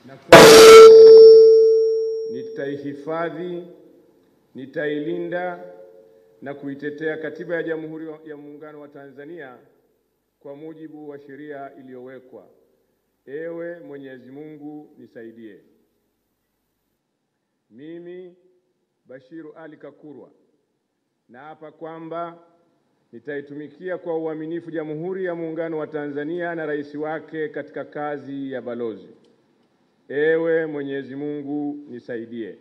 na kwamba nitaihifadhi, nitailinda na kuitetea Katiba ya Jamhuri ya Muungano wa Tanzania kwa mujibu wa sheria iliyowekwa. Ewe Mwenyezi Mungu nisaidie. Mimi Bashiru Ali Kakurwa naapa kwamba nitaitumikia kwa uaminifu Jamhuri ya Muungano wa Tanzania na rais wake katika kazi ya balozi. Ewe Mwenyezi Mungu nisaidie.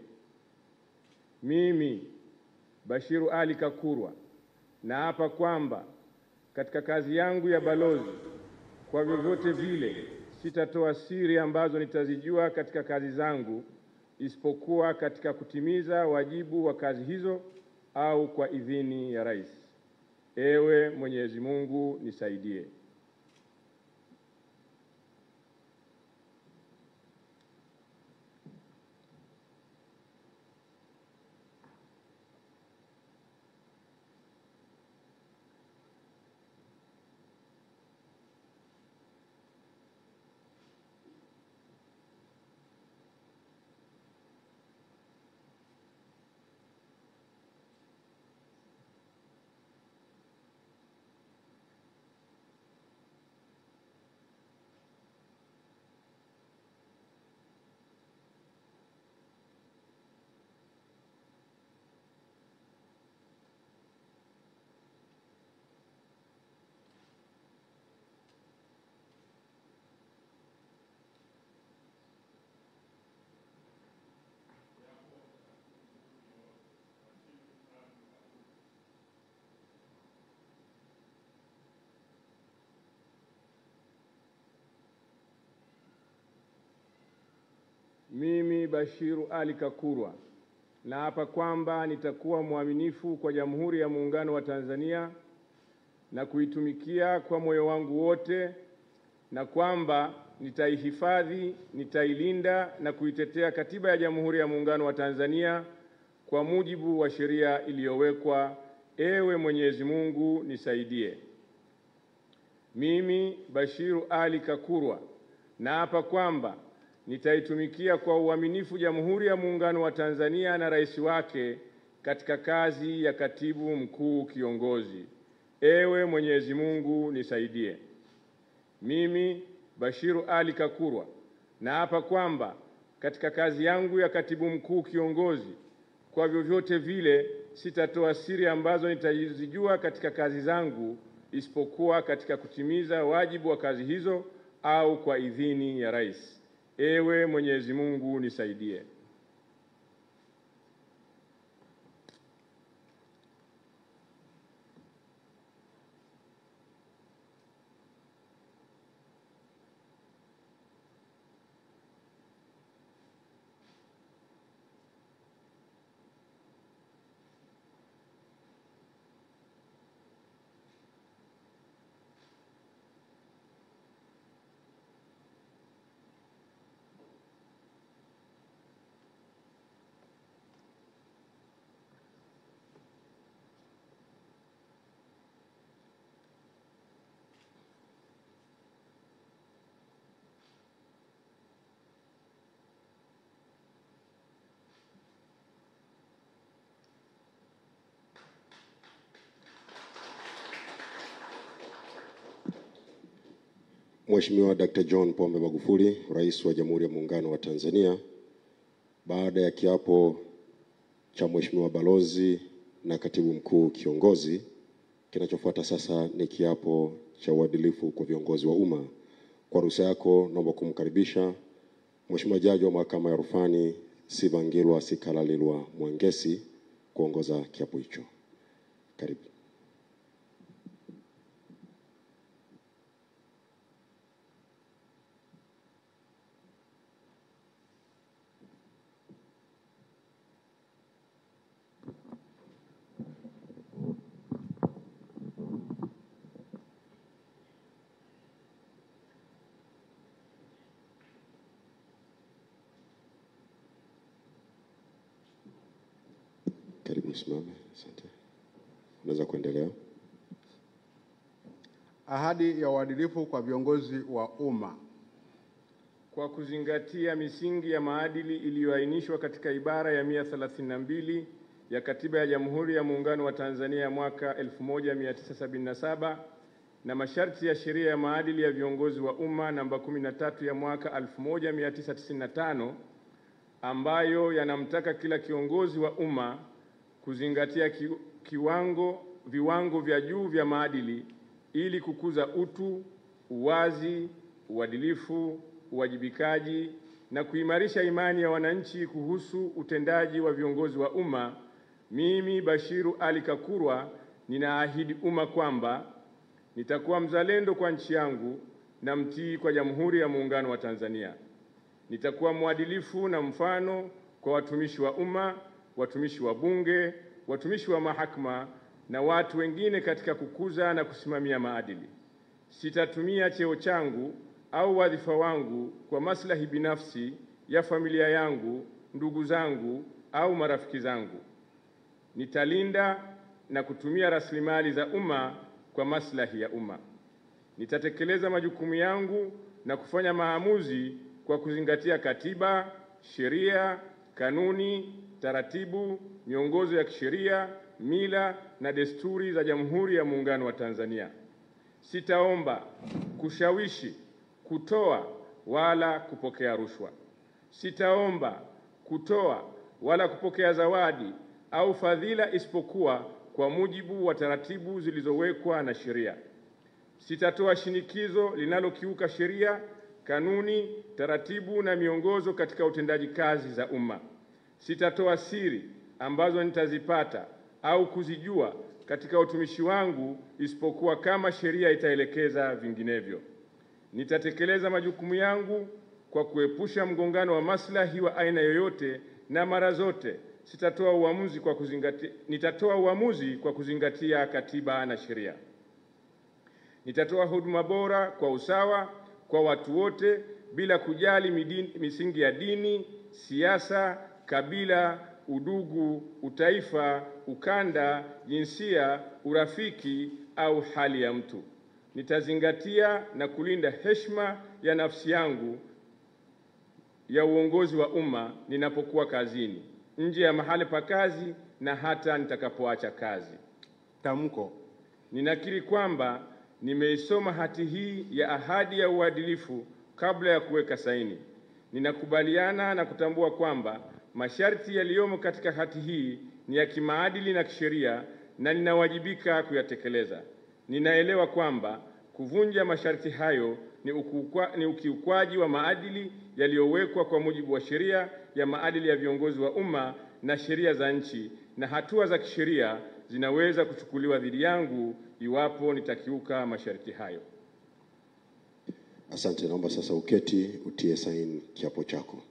Mimi Bashiru Ali Kakurwa naapa kwamba katika kazi yangu ya balozi, kwa vyovyote vile sitatoa siri ambazo nitazijua katika kazi zangu, isipokuwa katika kutimiza wajibu wa kazi hizo au kwa idhini ya rais. Ewe Mwenyezi Mungu nisaidie. Mimi Bashiru Ali Kakurwa naapa kwamba nitakuwa mwaminifu kwa Jamhuri ya Muungano wa Tanzania na kuitumikia kwa moyo wangu wote, na kwamba nitaihifadhi, nitailinda na kuitetea Katiba ya Jamhuri ya Muungano wa Tanzania kwa mujibu wa sheria iliyowekwa. Ewe Mwenyezi Mungu nisaidie. Mimi Bashiru Ali Kakurwa naapa kwamba nitaitumikia kwa uaminifu Jamhuri ya Muungano wa Tanzania na rais wake katika kazi ya katibu mkuu kiongozi. Ewe Mwenyezi Mungu nisaidie. Mimi Bashiru Ali Kakurwa naapa kwamba katika kazi yangu ya katibu mkuu kiongozi, kwa vyovyote vile sitatoa siri ambazo nitazijua katika kazi zangu, isipokuwa katika kutimiza wajibu wa kazi hizo au kwa idhini ya rais. Ewe Mwenyezi Mungu nisaidie. Mheshimiwa Dr. John Pombe Magufuli, Rais wa Jamhuri ya Muungano wa Tanzania, baada ya kiapo cha Mheshimiwa Balozi na Katibu Mkuu Kiongozi, kinachofuata sasa ni kiapo cha uadilifu kwa viongozi wa umma. Kwa ruhusa yako, naomba kumkaribisha Mheshimiwa Jaji wa Mahakama ya Rufani Sibangilwa Sikalalilwa Mwangesi kuongoza kiapo hicho. Karibu. Karibu simame. Asante. Unaweza kuendelea. Ahadi ya uadilifu kwa viongozi wa umma. kwa kuzingatia misingi ya maadili iliyoainishwa katika ibara ya 132 ya Katiba ya Jamhuri ya Muungano wa Tanzania ya mwaka 1977 na masharti ya Sheria ya Maadili ya Viongozi wa Umma namba 13 ya mwaka 1995 ambayo yanamtaka kila kiongozi wa umma kuzingatia ki, kiwango viwango vya juu vya maadili ili kukuza utu, uwazi, uadilifu, uwajibikaji na kuimarisha imani ya wananchi kuhusu utendaji wa viongozi wa umma. Mimi Bashiru Ali Kakurwa ninaahidi umma kwamba nitakuwa mzalendo kwa nchi yangu na mtii kwa Jamhuri ya Muungano wa Tanzania. Nitakuwa mwadilifu na mfano kwa watumishi wa umma, watumishi wa Bunge, watumishi wa mahakama na watu wengine katika kukuza na kusimamia maadili. Sitatumia cheo changu au wadhifa wangu kwa maslahi binafsi ya familia yangu, ndugu zangu au marafiki zangu. Nitalinda na kutumia rasilimali za umma kwa maslahi ya umma. Nitatekeleza majukumu yangu na kufanya maamuzi kwa kuzingatia katiba, sheria, kanuni, taratibu, miongozo ya kisheria, mila na desturi za Jamhuri ya Muungano wa Tanzania. Sitaomba, kushawishi, kutoa wala kupokea rushwa. Sitaomba, kutoa wala kupokea zawadi au fadhila isipokuwa kwa mujibu wa taratibu zilizowekwa na sheria. Sitatoa shinikizo linalokiuka sheria, kanuni, taratibu na miongozo katika utendaji kazi za umma. Sitatoa siri ambazo nitazipata au kuzijua katika utumishi wangu isipokuwa kama sheria itaelekeza vinginevyo. Nitatekeleza majukumu yangu kwa kuepusha mgongano wa maslahi wa aina yoyote na mara zote sitatoa uamuzi kwa kuzingatia, nitatoa uamuzi kwa kuzingatia katiba na sheria. Nitatoa huduma bora kwa usawa kwa watu wote bila kujali midini, misingi ya dini, siasa, kabila, udugu, utaifa, ukanda, jinsia, urafiki au hali ya mtu. Nitazingatia na kulinda heshima ya nafsi yangu ya uongozi wa umma ninapokuwa kazini, nje ya mahali pa kazi na hata nitakapoacha kazi. Tamko. Ninakiri kwamba nimeisoma hati hii ya ahadi ya uadilifu kabla ya kuweka saini. Ninakubaliana na kutambua kwamba masharti yaliyomo katika hati hii ni ya kimaadili na kisheria na ninawajibika kuyatekeleza. Ninaelewa kwamba kuvunja masharti hayo ni, ukukwa, ni ukiukwaji wa maadili yaliyowekwa kwa mujibu wa sheria ya maadili ya viongozi wa umma na sheria za nchi, na hatua za kisheria zinaweza kuchukuliwa dhidi yangu iwapo nitakiuka masharti hayo. Asante, naomba sasa uketi utie saini kiapo chako.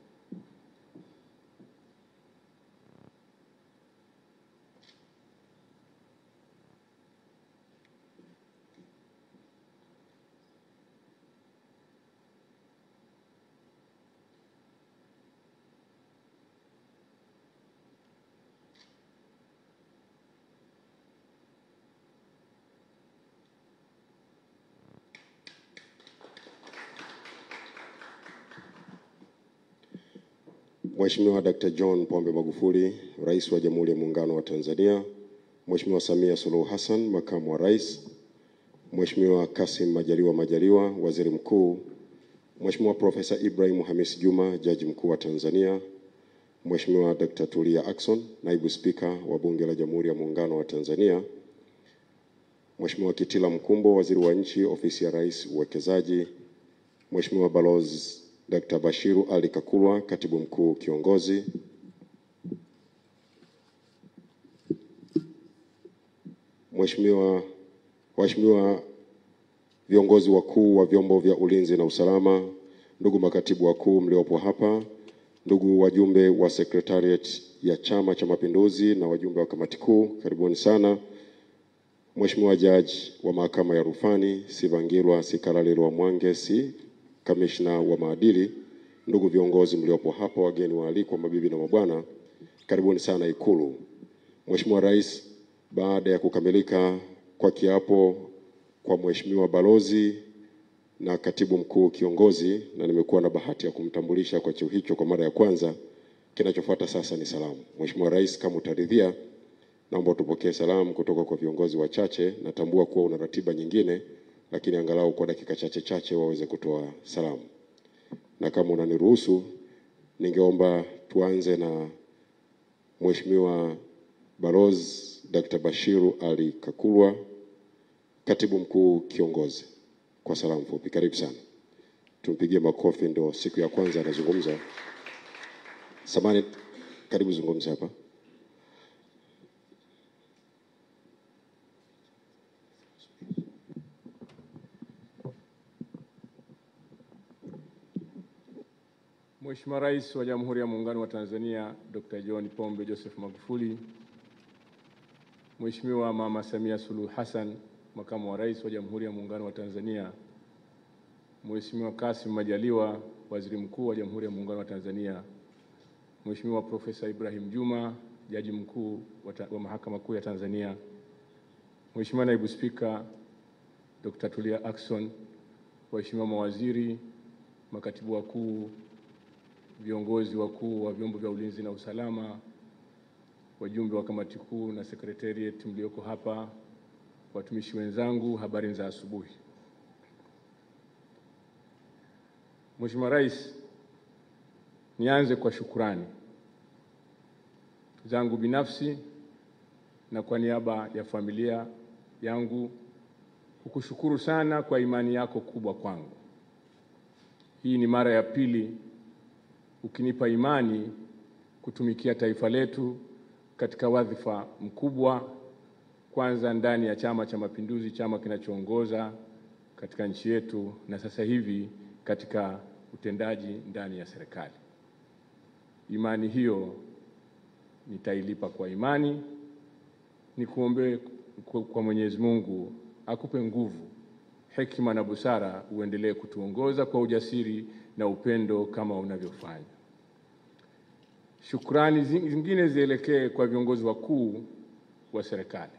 Mheshimiwa Dr. John Pombe Magufuli, Rais wa Jamhuri ya Muungano wa Tanzania, Mheshimiwa Samia Suluhu Hassan, Makamu wa Rais, Mheshimiwa Kassim Majaliwa Majaliwa, Waziri Mkuu, Mheshimiwa Profesa Ibrahim Hamis Juma, Jaji Mkuu wa Tanzania, Mheshimiwa Dr. Tulia Ackson, Naibu Spika wa Bunge la Jamhuri ya Muungano wa Tanzania, Mheshimiwa Kitila Mkumbo, Waziri wa Nchi, Ofisi ya Rais, Uwekezaji, Mheshimiwa Balozi Dr. Bashiru Ali Kakurwa, Katibu Mkuu Kiongozi, Mheshimiwa Waheshimiwa viongozi wakuu wa vyombo vya ulinzi na usalama, ndugu makatibu wakuu mliopo hapa, ndugu wajumbe wa Secretariat ya Chama cha Mapinduzi na wajumbe wa kamati kuu, karibuni sana. Mheshimiwa Jaji wa Mahakama ya Rufani Sivangirwa Sikalalirwa Mwangesi, kamishna wa maadili, ndugu viongozi mliopo hapa, wageni waalikwa, mabibi na mabwana, karibuni sana Ikulu. Mheshimiwa Rais, baada ya kukamilika kwa kiapo kwa Mheshimiwa Balozi na katibu mkuu kiongozi, na nimekuwa na bahati ya kumtambulisha kwa cheo hicho kwa mara ya kwanza. Kinachofuata sasa ni salamu. Mheshimiwa Rais, kama utaridhia, naomba tupokee salamu kutoka kwa viongozi wachache. Natambua kuwa una ratiba nyingine, lakini angalau kwa dakika chache chache waweze kutoa salamu, na kama unaniruhusu, ningeomba tuanze na Mheshimiwa Balozi Dr. Bashiru Ali Kakurwa, katibu mkuu kiongozi, kwa salamu fupi. Karibu sana, tumpigie makofi, ndo siku ya kwanza anazungumza. Samani, karibu zungumza hapa. Mheshimiwa Rais wa Jamhuri ya Muungano wa Tanzania Dr. John Pombe Joseph Magufuli, Mheshimiwa Mama Samia Suluhu Hassan, Makamu wa Rais wa Jamhuri ya Muungano wa Tanzania, Mheshimiwa Kassim Majaliwa, Waziri Mkuu wa Jamhuri ya Muungano wa Tanzania, Mheshimiwa Profesa Ibrahim Juma, Jaji Mkuu wa, ta- wa Mahakama Kuu ya Tanzania, Mheshimiwa Naibu Spika Dr. Tulia Ackson, waheshimiwa mawaziri, makatibu wakuu, viongozi wakuu wa vyombo vya ulinzi na usalama, wajumbe wa kamati kuu na secretariat mlioko hapa, watumishi wenzangu, habari za asubuhi. Mheshimiwa Rais, nianze kwa shukurani zangu binafsi na kwa niaba ya familia yangu kukushukuru sana kwa imani yako kubwa kwangu. Hii ni mara ya pili ukinipa imani kutumikia taifa letu katika wadhifa mkubwa, kwanza ndani ya Chama cha Mapinduzi, chama kinachoongoza katika nchi yetu, na sasa hivi katika utendaji ndani ya serikali. Imani hiyo nitailipa kwa imani. Nikuombee kwa kwa Mwenyezi Mungu akupe nguvu, hekima na busara, uendelee kutuongoza kwa ujasiri na upendo kama unavyofanya. Shukrani zi- zingine zielekee kwa viongozi wakuu wa serikali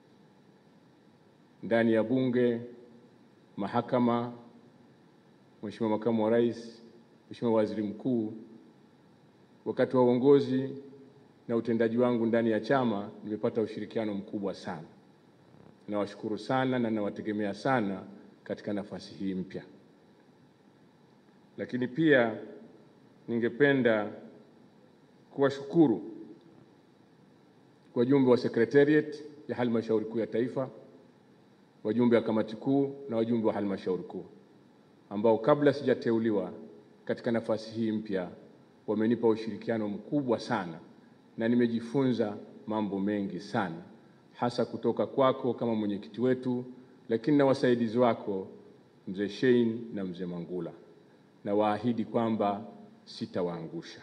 ndani ya Bunge, mahakama, Mheshimiwa Makamu wa Rais, Mheshimiwa Waziri Mkuu. Wakati wa uongozi na utendaji wangu ndani ya chama nimepata ushirikiano mkubwa sana. Nawashukuru sana na nawategemea sana katika nafasi hii mpya. Lakini pia ningependa kuwashukuru wajumbe wa Secretariat ya Halmashauri Kuu ya Taifa, wajumbe wa kamati kuu na wajumbe wa halmashauri kuu ambao kabla sijateuliwa katika nafasi hii mpya wamenipa ushirikiano mkubwa sana na nimejifunza mambo mengi sana, hasa kutoka kwako kama mwenyekiti wetu, lakini na wasaidizi wako mzee Shein na mzee Mangula, na waahidi kwamba sitawaangusha.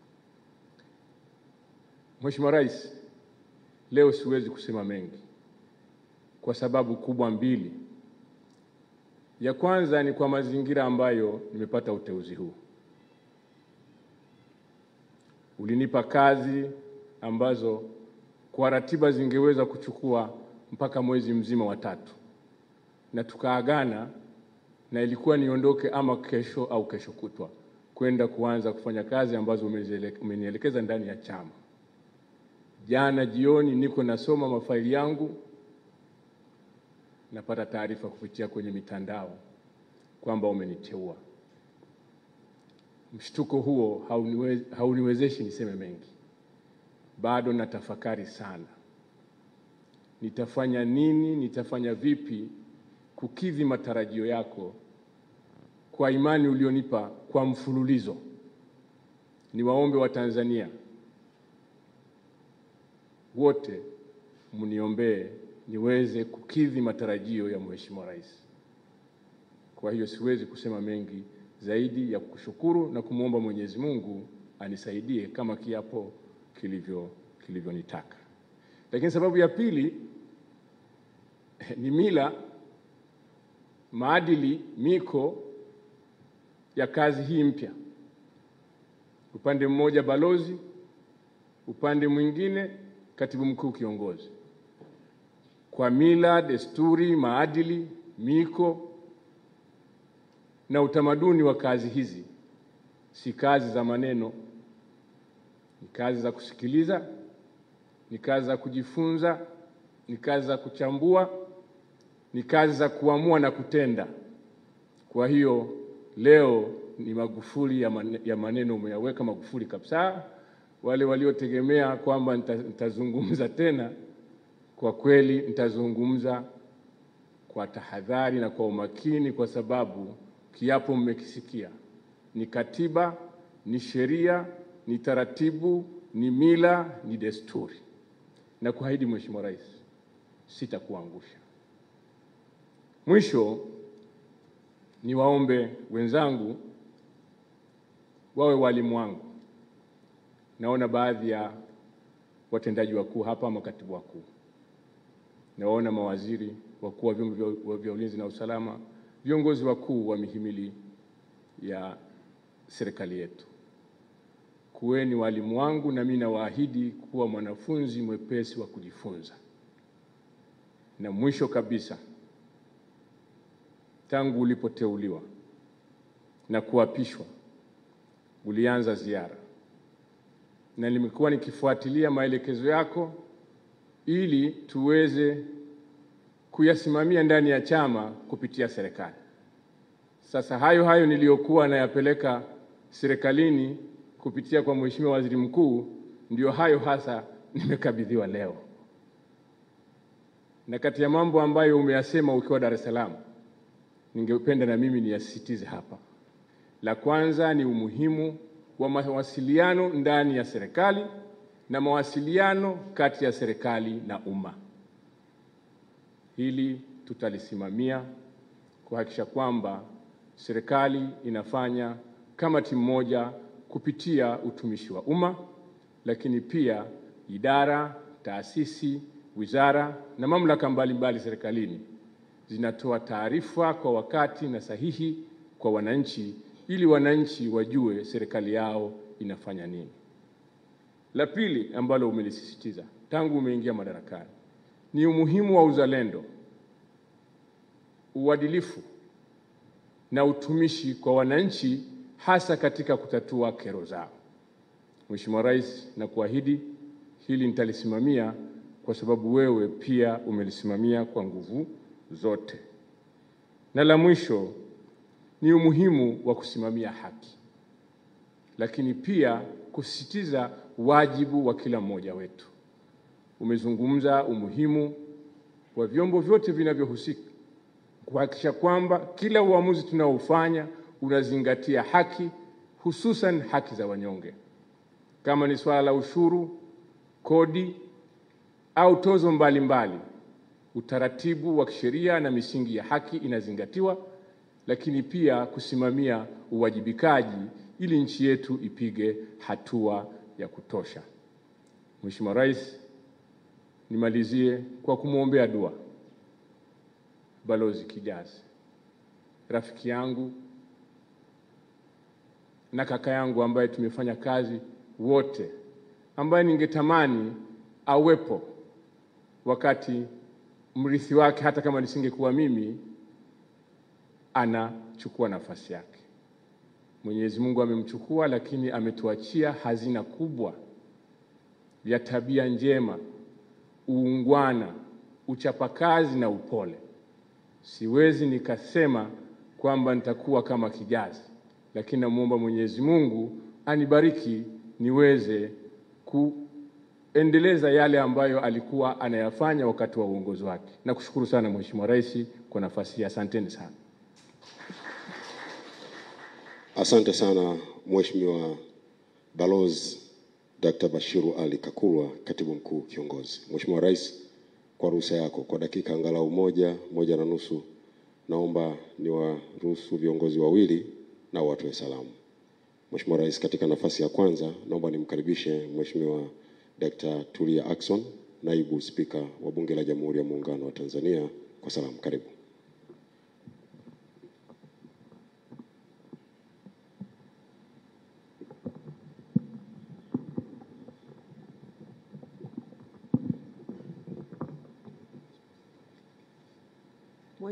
Mheshimiwa Rais, leo siwezi kusema mengi kwa sababu kubwa mbili. Ya kwanza ni kwa mazingira ambayo nimepata uteuzi huu. Ulinipa kazi ambazo kwa ratiba zingeweza kuchukua mpaka mwezi mzima wa tatu, na tukaagana na ilikuwa niondoke ama kesho au kesho kutwa kwenda kuanza kufanya kazi ambazo umeziele- umenielekeza ndani ya chama. Jana jioni niko nasoma mafaili yangu, napata taarifa kupitia kwenye mitandao kwamba umeniteua. Mshtuko huo hauniwe, hauniwezeshi niseme mengi. Bado natafakari sana, nitafanya nini, nitafanya vipi kukidhi matarajio yako kwa imani ulionipa kwa mfululizo. Niwaombe Watanzania wote mniombee niweze kukidhi matarajio ya Mheshimiwa Rais. Kwa hiyo siwezi kusema mengi zaidi ya kushukuru na kumwomba Mwenyezi Mungu anisaidie kama kiapo kilivyo kilivyonitaka. Lakini sababu ya pili ni mila, maadili, miko ya kazi hii mpya. Upande mmoja balozi, upande mwingine katibu mkuu kiongozi. Kwa mila, desturi, maadili, miko na utamaduni wa kazi hizi si kazi za maneno, ni kazi za kusikiliza, ni kazi za kujifunza, ni kazi za kuchambua, ni kazi za kuamua na kutenda. Kwa hiyo leo ni Magufuli ya maneno umeyaweka Magufuli kabisa. Wale waliotegemea kwamba nitazungumza tena, kwa kweli nitazungumza kwa tahadhari na kwa umakini, kwa sababu kiapo mmekisikia. Ni katiba, ni sheria, ni taratibu, ni mila, ni desturi, na kuahidi Mheshimiwa Rais, sitakuangusha. Mwisho niwaombe wenzangu wawe walimu wangu. Naona baadhi ya watendaji wakuu hapa, makatibu wakuu, nawaona mawaziri, wakuu wa vyombo vya ulinzi na usalama, viongozi wakuu wa mihimili ya serikali yetu. Kuweni walimu wangu, na mimi nawaahidi kuwa mwanafunzi mwepesi wa kujifunza. Na mwisho kabisa, tangu ulipoteuliwa na kuapishwa ulianza ziara, na nimekuwa nikifuatilia maelekezo yako ili tuweze kuyasimamia ndani ya chama kupitia serikali. Sasa hayo hayo niliyokuwa nayapeleka serikalini kupitia kwa Mheshimiwa Waziri Mkuu, ndio hayo hasa nimekabidhiwa leo, na kati ya mambo ambayo umeyasema ukiwa Dar es Salaam ningependa na mimi niyasisitize hapa. La kwanza ni umuhimu wa mawasiliano ndani ya serikali na mawasiliano kati ya serikali na umma. Hili tutalisimamia kuhakikisha kwamba serikali inafanya kama timu moja kupitia utumishi wa umma, lakini pia idara, taasisi, wizara na mamlaka mbalimbali serikalini zinatoa taarifa kwa wakati na sahihi kwa wananchi ili wananchi wajue serikali yao inafanya nini. La pili ambalo umelisisitiza tangu umeingia madarakani ni umuhimu wa uzalendo, uadilifu na utumishi kwa wananchi hasa katika kutatua kero zao. Mheshimiwa Rais, na kuahidi hili nitalisimamia kwa sababu wewe pia umelisimamia kwa nguvu zote. Na la mwisho ni umuhimu wa kusimamia haki, lakini pia kusisitiza wajibu wa kila mmoja wetu. Umezungumza umuhimu wa vyombo vyote vinavyohusika kuhakikisha kwamba kila uamuzi tunaofanya unazingatia haki, hususan haki za wanyonge. Kama ni swala la ushuru, kodi au tozo mbalimbali mbali, utaratibu wa kisheria na misingi ya haki inazingatiwa, lakini pia kusimamia uwajibikaji ili nchi yetu ipige hatua ya kutosha. Mheshimiwa Rais, nimalizie kwa kumwombea dua Balozi Kijazi, rafiki yangu na kaka yangu ambaye tumefanya kazi wote, ambaye ningetamani awepo wakati mrithi wake, hata kama nisingekuwa mimi, anachukua nafasi yake. Mwenyezi Mungu amemchukua, lakini ametuachia hazina kubwa ya tabia njema, uungwana, uchapakazi na upole. Siwezi nikasema kwamba nitakuwa kama Kijazi, lakini namwomba Mwenyezi Mungu anibariki niweze kuendeleza yale ambayo alikuwa anayafanya wakati wa uongozi wake. Nakushukuru sana Mheshimiwa Rais kwa nafasi hii, asanteni sana. Asante sana Mheshimiwa Balozi Dr. Bashiru Ali Kakurwa, Katibu Mkuu Kiongozi. Mheshimiwa Rais, kwa ruhusa yako, kwa dakika angalau moja moja na nusu, naomba niwaruhusu viongozi wawili na watoe salamu. Mheshimiwa Rais, katika nafasi ya kwanza naomba nimkaribishe Mheshimiwa Dr. Tulia Ackson, Naibu Spika wa Bunge la Jamhuri ya Muungano wa Tanzania kwa salamu. Karibu.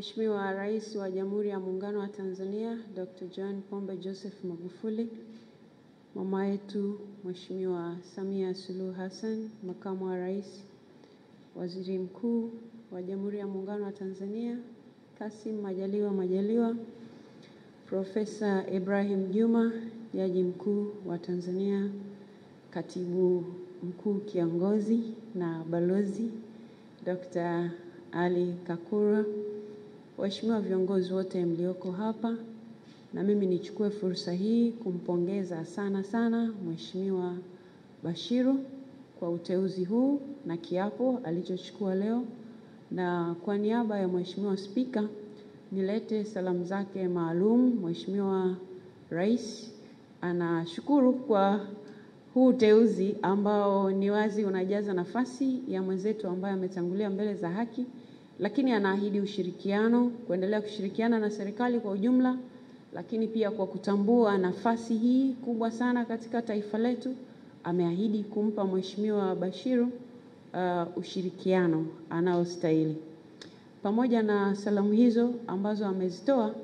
Mheshimiwa Rais wa Jamhuri ya Muungano wa Tanzania Dr. John Pombe Joseph Magufuli, mama yetu Mheshimiwa Samia Suluhu Hassan, Makamu wa Rais, Waziri Mkuu wa Jamhuri ya Muungano wa Tanzania Kassim Majaliwa Majaliwa, Profesa Ibrahim Juma, Jaji Mkuu wa Tanzania, Katibu Mkuu Kiongozi na Balozi Dr. Ali Kakurwa, waheshimiwa viongozi wote mlioko hapa, na mimi nichukue fursa hii kumpongeza sana sana Mheshimiwa Bashiru kwa uteuzi huu na kiapo alichochukua leo, na kwa niaba ya Mheshimiwa Spika nilete salamu zake maalum. Mheshimiwa Rais anashukuru kwa huu uteuzi ambao ni wazi unajaza nafasi ya mwenzetu ambaye ametangulia mbele za haki, lakini anaahidi ushirikiano, kuendelea kushirikiana na serikali kwa ujumla, lakini pia kwa kutambua nafasi hii kubwa sana katika taifa letu, ameahidi kumpa Mheshimiwa Bashiru uh, ushirikiano anaostahili. Pamoja na salamu hizo ambazo amezitoa,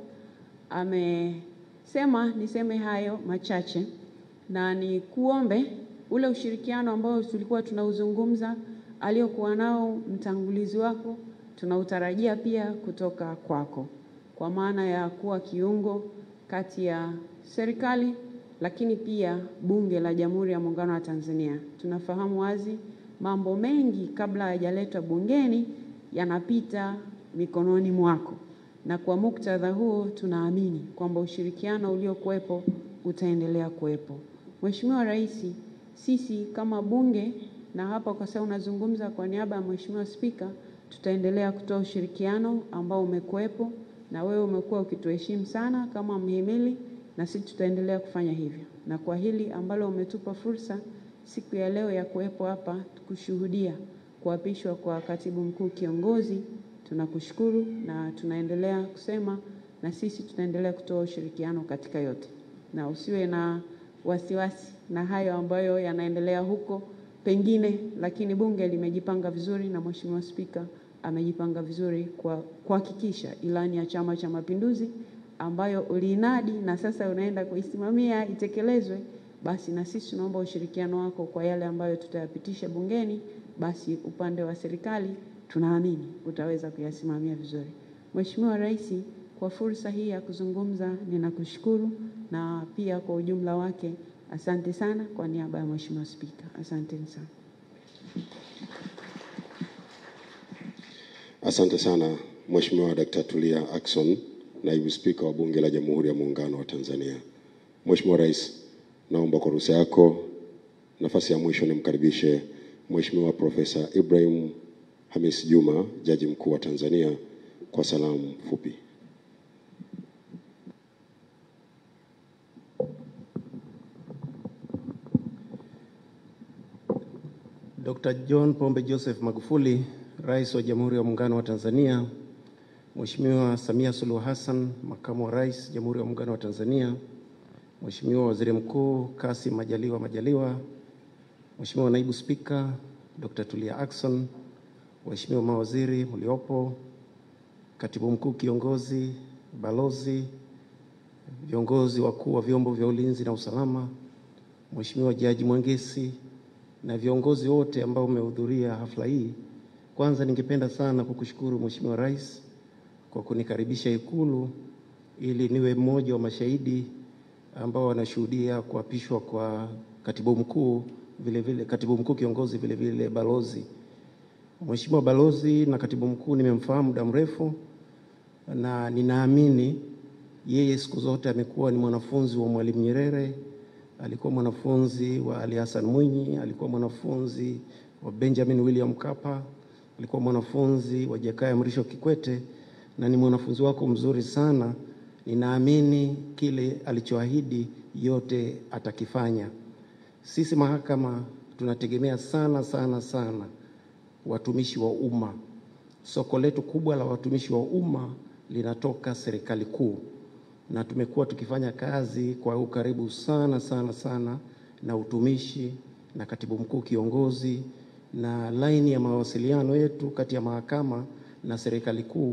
amesema niseme hayo machache na ni kuombe ule ushirikiano ambao tulikuwa tunauzungumza aliokuwa nao mtangulizi wako, tunautarajia pia kutoka kwako, kwa maana ya kuwa kiungo kati ya serikali lakini pia Bunge la Jamhuri ya Muungano wa Tanzania. Tunafahamu wazi mambo mengi kabla hayajaletwa bungeni yanapita mikononi mwako, na kwa muktadha huo tunaamini kwamba ushirikiano uliokuwepo utaendelea kuwepo. Mheshimiwa Rais, sisi kama bunge na hapa kwa sababu unazungumza kwa niaba ya Mheshimiwa Spika, tutaendelea kutoa ushirikiano ambao umekuwepo na wewe umekuwa ukituheshimu sana kama mhimili, na sisi tutaendelea kufanya hivyo. Na kwa hili ambalo umetupa fursa siku ya leo ya kuwepo hapa kushuhudia kuapishwa kwa katibu mkuu kiongozi, tunakushukuru na tunaendelea kusema na sisi tutaendelea kutoa ushirikiano katika yote, na usiwe na wasiwasi na hayo ambayo yanaendelea huko pengine, lakini bunge limejipanga vizuri na Mheshimiwa Spika amejipanga vizuri kwa kuhakikisha ilani ya Chama cha Mapinduzi ambayo uliinadi na sasa unaenda kuisimamia itekelezwe. Basi na sisi tunaomba ushirikiano wako kwa yale ambayo tutayapitisha bungeni, basi upande wa serikali tunaamini utaweza kuyasimamia vizuri. Mheshimiwa Rais, kwa fursa hii ya kuzungumza ninakushukuru, na pia kwa ujumla wake asante sana kwa niaba ya Mheshimiwa Spika. Asanteni sana. Asante sana Mheshimiwa Dkt. Tulia Ackson, Naibu Spika wa Bunge la Jamhuri ya Muungano wa Tanzania. Mheshimiwa Rais, naomba kwa ruhusa yako, nafasi ya mwisho nimkaribishe Mheshimiwa Profesa Ibrahim Hamis Juma, Jaji Mkuu wa Tanzania kwa salamu fupi. Dr. John Pombe Joseph Magufuli, Rais wa Jamhuri ya Muungano wa Tanzania, Mheshimiwa Samia Suluhu Hassan, Makamu wa Rais Jamhuri ya Muungano wa Tanzania, Mheshimiwa Waziri Mkuu Kassim Majaliwa Majaliwa, Mheshimiwa Naibu Spika Dr. Tulia Ackson, Waheshimiwa mawaziri mliopo, Katibu Mkuu Kiongozi, balozi, viongozi wakuu wa vyombo vya ulinzi na usalama, Mheshimiwa Jaji Mwangesi na viongozi wote ambao umehudhuria hafla hii. Kwanza ningependa sana kukushukuru Mheshimiwa Rais kwa kunikaribisha Ikulu ili niwe mmoja wa mashahidi ambao wanashuhudia kuapishwa kwa katibu mkuu vile vile, katibu mkuu kiongozi vile vile balozi. Mheshimiwa balozi na katibu mkuu nimemfahamu muda mrefu na ninaamini yeye siku zote amekuwa ni mwanafunzi wa Mwalimu Nyerere, alikuwa mwanafunzi wa Ali Hassan Mwinyi, alikuwa mwanafunzi wa Benjamin William Mkapa, alikuwa mwanafunzi wa Jakaya Mrisho Kikwete na ni mwanafunzi wako mzuri sana. Ninaamini kile alichoahidi yote atakifanya. Sisi mahakama tunategemea sana sana sana watumishi wa umma. Soko letu kubwa la watumishi wa umma linatoka serikali kuu, na tumekuwa tukifanya kazi kwa ukaribu sana sana sana na utumishi na katibu mkuu kiongozi, na laini ya mawasiliano yetu kati ya mahakama na serikali kuu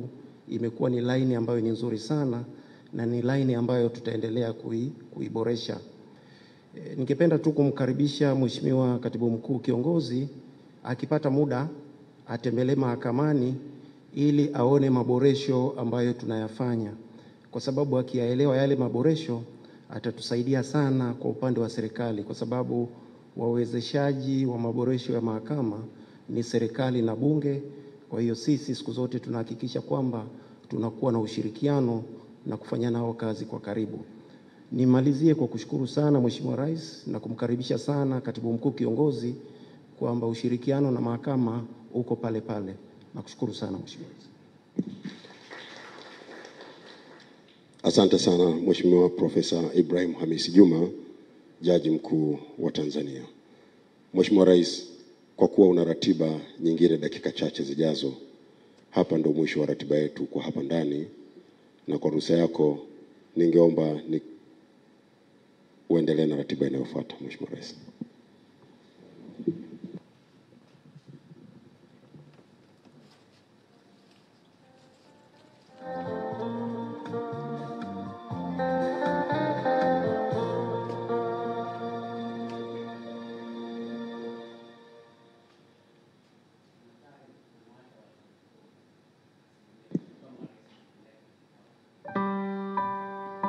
imekuwa ni laini ambayo ni nzuri sana na ni laini ambayo tutaendelea kui, kuiboresha. E, ningependa tu kumkaribisha Mheshimiwa Katibu Mkuu Kiongozi akipata muda atembelee mahakamani ili aone maboresho ambayo tunayafanya, kwa sababu akiyaelewa yale maboresho atatusaidia sana kwa upande wa serikali, kwa sababu wawezeshaji wa maboresho ya mahakama ni serikali na Bunge. Kwa hiyo sisi siku zote tunahakikisha kwamba tunakuwa na ushirikiano na kufanya nao kazi kwa karibu. Nimalizie kwa kushukuru sana Mheshimiwa Rais na kumkaribisha sana Katibu Mkuu Kiongozi kwamba ushirikiano na mahakama uko pale pale. Nakushukuru sana Mheshimiwa Rais. Asante sana Mheshimiwa Profesa Ibrahim Hamisi Juma, Jaji Mkuu wa Tanzania. Mheshimiwa Rais, kwa kuwa una ratiba nyingine dakika chache zijazo, hapa ndo mwisho wa ratiba yetu kwa hapa ndani, na kwa ruhusa yako ningeomba ni uendelee na ratiba inayofuata Mheshimiwa Rais.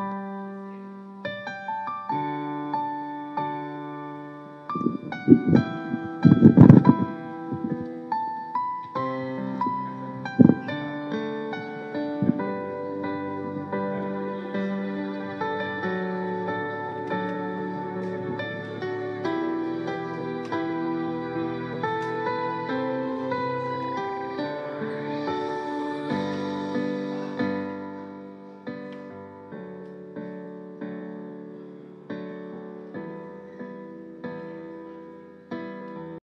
Thank you.